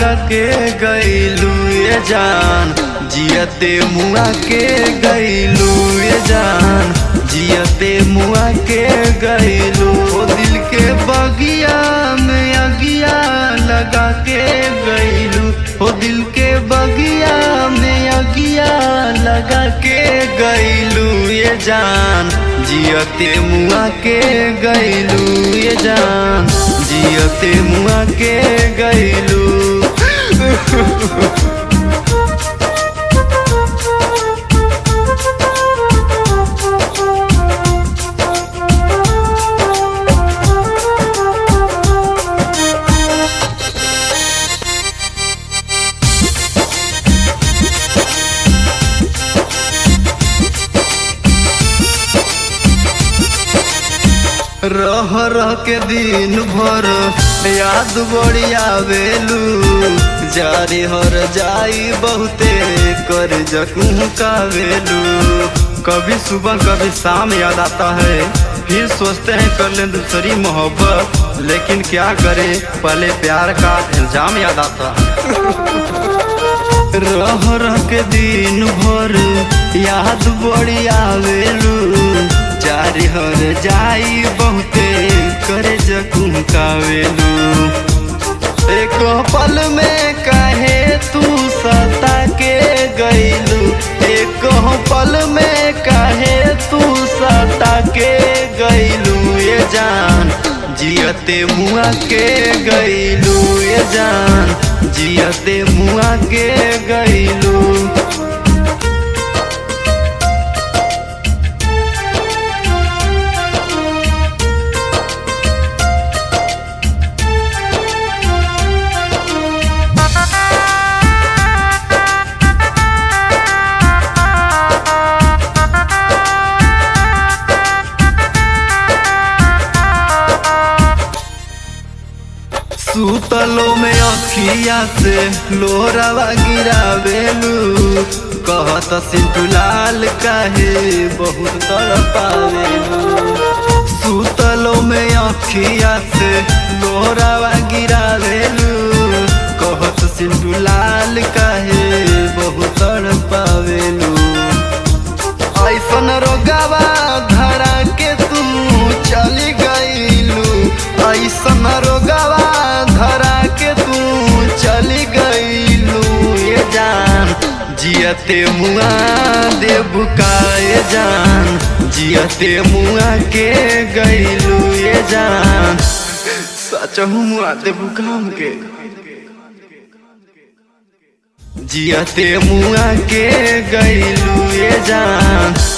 लगा के गईलू ये जान जियते मुआ के गईलू ये जान जियते मुआ के गईलू ओ दिल के बगिया में अगिया लगा के गईलू ओ दिल के बगिया में अगिया लगा के गईलू ये जान जियते मुआ के गईलू ये जान जियते मुआ के गईलू रह रह के दिन भर याद बड़ी आवेलू जारी हर जाई बहुते कर जकू कावेलू कभी सुबह कभी शाम याद आता है फिर सोचते हैं कर ले दूसरी मोहब्बत लेकिन क्या करें पहले प्यार का इल्जाम याद आता है रह रह के दिन भर याद बड़ी आवेलू जारी हर जाई बहुते करे जकुम कावेलू एक पल में कहे तू सता के गईलू एक पल में कहे तू सता के गईलू ये जान जियते मुआ के गईलू ये जान जियते मुआ के गईलू सुतलो में अखिया से लोरावा गिरावेलू कहत सिंटू लाल काहे बहुत तड़पावेलू सुतलो में अखिया से लोरावा गिरावेलू कहत सिंटू लाल काहे बहुत तड़पावेलू ऐसन रोगावा धरा के तू चली गईलू ऐसन रोगावा धरा के तू चली गईलू ये जान जियते मुआ दे बुकाए जान जियते मुआ के गईलू ये जान सच मुआ दे बुकाम के जियते मुआ के गईलू ये जान